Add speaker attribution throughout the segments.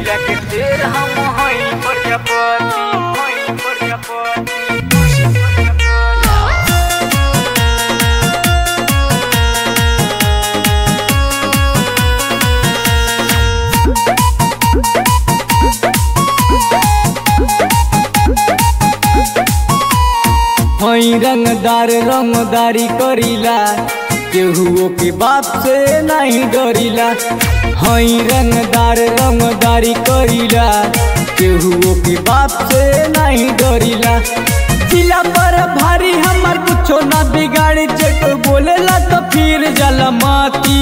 Speaker 1: जिला के शेर हम हई प्रजापति हई प्रजापति
Speaker 2: हई रंगदार रंगदारी करीला केहुओ के बाप से नहीं डरीला हई रंगदार रंगदारी करीला केहुओ के बाप से नहीं डरीला जिला पर भारी हमर कुछो ना बिगाड़ी चेक बोलेला तो फिर जला माती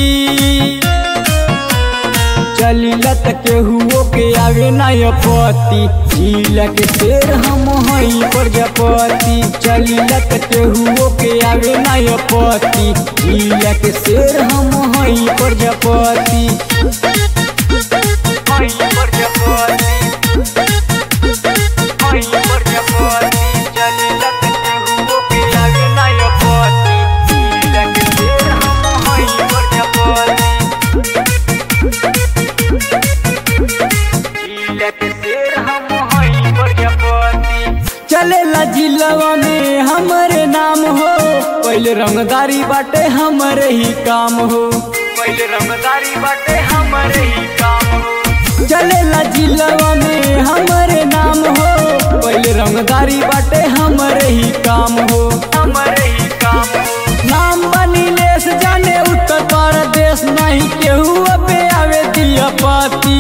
Speaker 2: चलिला त केहुओ के आगे नाय पति जिला के शेर हम हई प्रजापति चलिला त केहुओ के आगे नाय पति जिला के शेर हम हई प्रजापति
Speaker 1: हई प्रजापति हई प्रजापति जिला के केहुओ के आगे नाय पति जिला के शेर हम हई प्रजापति जिला के शेर हम हई प्रजापति
Speaker 2: चलेला जिलवा में हमरे नाम हो पहले रंगदारी बाटे हमरे ही काम हो
Speaker 1: पहले रंगदारी बाटे हमारे ही काम हो
Speaker 2: चलेला जिलवा में हमरे नाम हो पहले रंगदारी बाटे हमरे ही काम हो
Speaker 1: हमारे ही काम हो
Speaker 2: नाम बनी लेस जाने उत्तर प्रदेश नहीं केहू पे आवे दिया पाती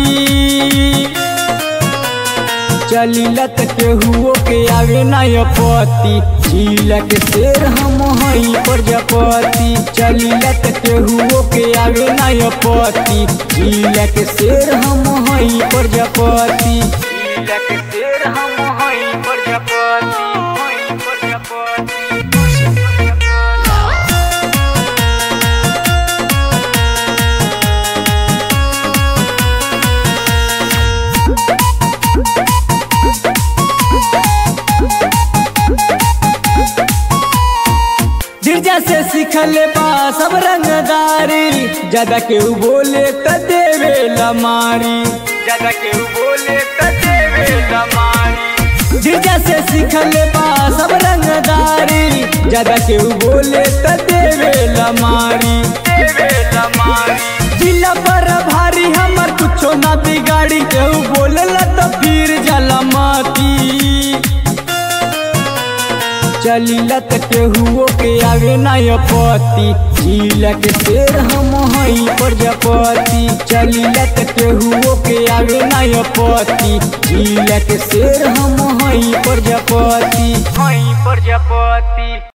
Speaker 2: चलिला त केहुओ के आगे नाय पति जिला के शेर हम हई प्रजापति चलिला त केहुओ के आगे नाय पति जिला के शेर हम हई प्रजापति
Speaker 1: जिला के शेर हम हई प्रजापति हई प्रजापति
Speaker 2: गिरजा से सीखले बा सब रंगदारी ज्यादा केहू बोले त देवे लमारी
Speaker 1: ज्यादा केहू बोले त देवे लमारी
Speaker 2: गिरजा से सीखले बा सब रंगदारी ज्यादा केहू बोले त देवे लमारी
Speaker 1: देवे लमारी
Speaker 2: जिला पर भारी हमर कुछो ना बिगाड़ी केहू बोलेला त फिर जला माती चलिला त केहुओ के आगे नाय पति जिला के शेर हम हई प्रजापति चलिला त केहुओ के आगे नाय पति जिला के शेर हम हई प्रजापति
Speaker 1: हई प्रजापति